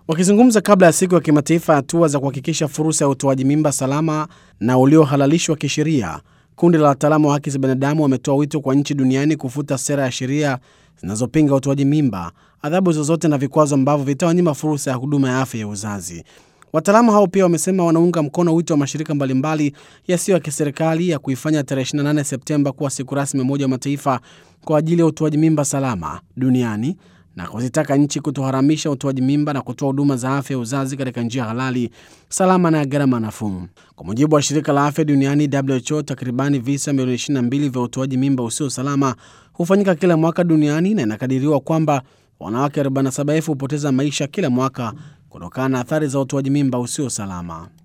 Wakizungumza kabla ya siku ya kimataifa ya hatua za kuhakikisha fursa ya utoaji mimba salama na uliohalalishwa kisheria, kundi la wataalamu wa haki za binadamu wametoa wito kwa nchi duniani kufuta sera ya sheria zinazopinga utoaji mimba, adhabu zozote na vikwazo ambavyo vitawanyima fursa ya huduma ya afya ya uzazi. Wataalamu hao pia wamesema wanaunga mkono wito wa mashirika mbalimbali yasiyo ya kiserikali ya kuifanya tarehe 28 Septemba kuwa siku rasmi ya Umoja wa Mataifa kwa ajili ya utoaji mimba salama duniani na kuzitaka nchi kutoharamisha utoaji mimba na kutoa huduma za afya ya uzazi katika njia halali, salama na ya gharama nafuu. Kwa mujibu wa shirika la afya duniani WHO, takribani visa milioni 22 vya utoaji mimba usio salama hufanyika kila mwaka duniani na inakadiriwa kwamba wanawake 47,000 hupoteza maisha kila mwaka kutokana na athari za utoaji mimba usio salama.